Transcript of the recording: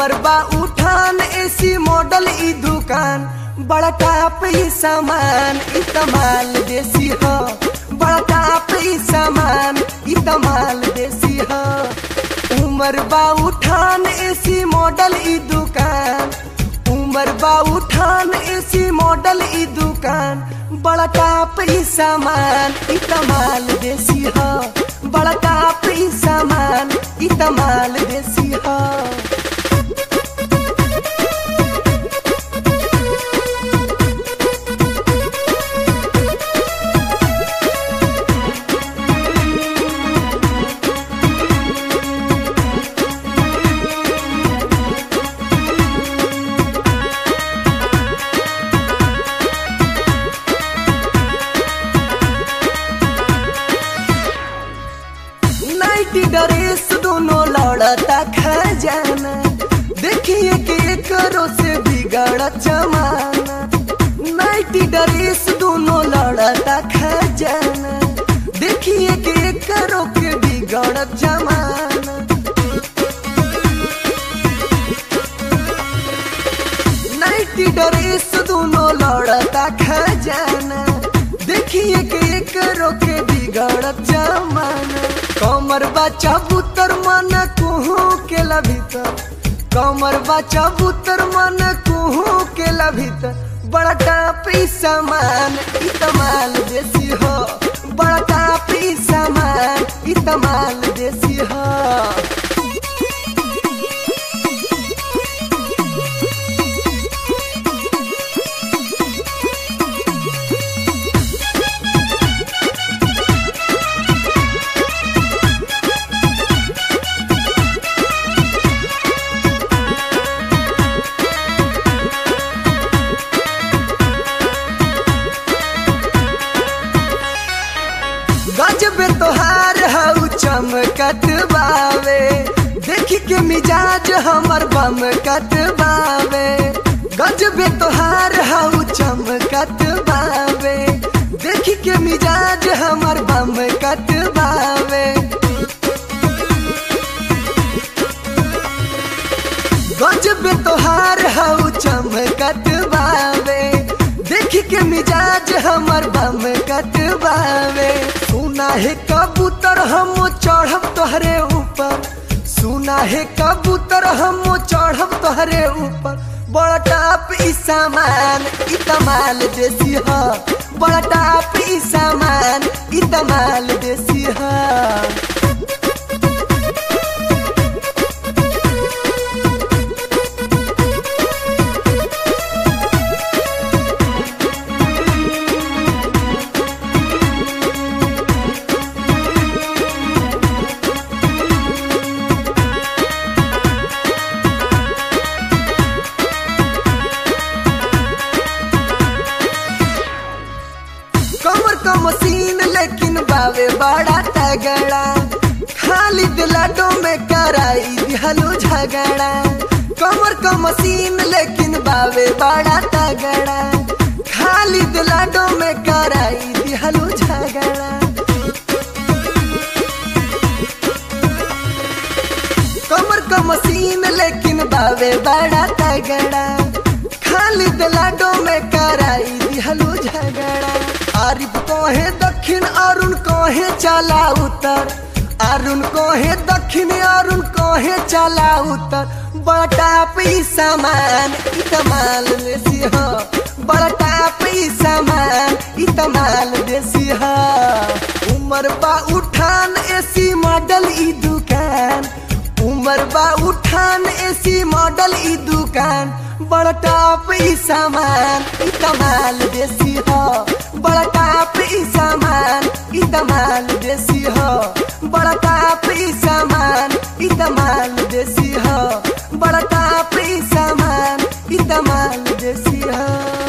उमर बा उठान एसी मॉडल ई दुकान बड़ा टाप ई सामान ई तमाल देसी हो बड़ा टाप ई सामान ई तमाल देसी हो उमर बा उठान एसी मॉडल ई दुकान उमर बा उठान एसी मॉडल ई दुकान बड़ा टाप ई सामान ई तमाल देसी हो बड़ा टाप ई सामान ई तमाल देसी हो नाइटी ड्रेस दोनों लड़ता खजाना देखिए कि करो से बिगड़ जमाना नाइटी ड्रेस दोनों लड़ता खजाना देखिए कि करो के बिगड़ जमाना नाइटी ड्रेस दोनों लड़ता खजाना देखिए कि करो के बिगड़ जमाना कमर बच्चा बुतर मन कुहू के भीतर कमर बच्चा बुतर मन कुहू के भीतर बड़ा टापी सामान ई तमाल देसी हो बड़ा टापी सामान ई तमाल देसी हो गजबे तोहार हऊ चमकत बावे देखी के मिजाज हमर बम कत बावे गजबे तोहार हऊ चमकत बावे देखी के मिजाज हमर बम कत बावे गजबे तोहार हऊ चमकत बावे देखी के मिजाज हमर बम कटबावे सुना है कबूतर हम चढ़ब तोहरे ऊपर सुना है कबूतर हम चढ़ब तोहरे ऊपर बड़ा टाप ई सामान ई तमाल देसी ह बड़ा टाप ई सामान ई तमाल देसी ह कमर का मशीन लेकिन बावे बड़ा तगड़ा खाली दिलाडो में कराई दिहलो झगड़ा कमर का मशीन लेकिन बावे बड़ा तगड़ा खाली दिलाडो में कराई दिहलो झगड़ा कमर का मशीन लेकिन बावे बड़ा तगड़ा खाली दिलाडो में कराई दिहलो झगड़ा आरिफ कहे दक्षिण अरुण कहे चला उतर अरुण कहे दक्षिण अरुण कहे चला उतर बड़ा टाप ई सामान ई तमाल देसी हो बड़ा टाप ई सामान ई तमाल देसी हो उमर बा उठान एसी मॉडल ई दुकान उमर बा उठान एसी मॉडल ई दुकान बड़ा टाप ई सामान ई तमाल देसी हो बड़ा टाप ई सामान ई तमाल देसी हो बड़ा टाप ई सामान ई तमाल देसी हो बड़ा टाप ई सामान ई तमाल देसी हो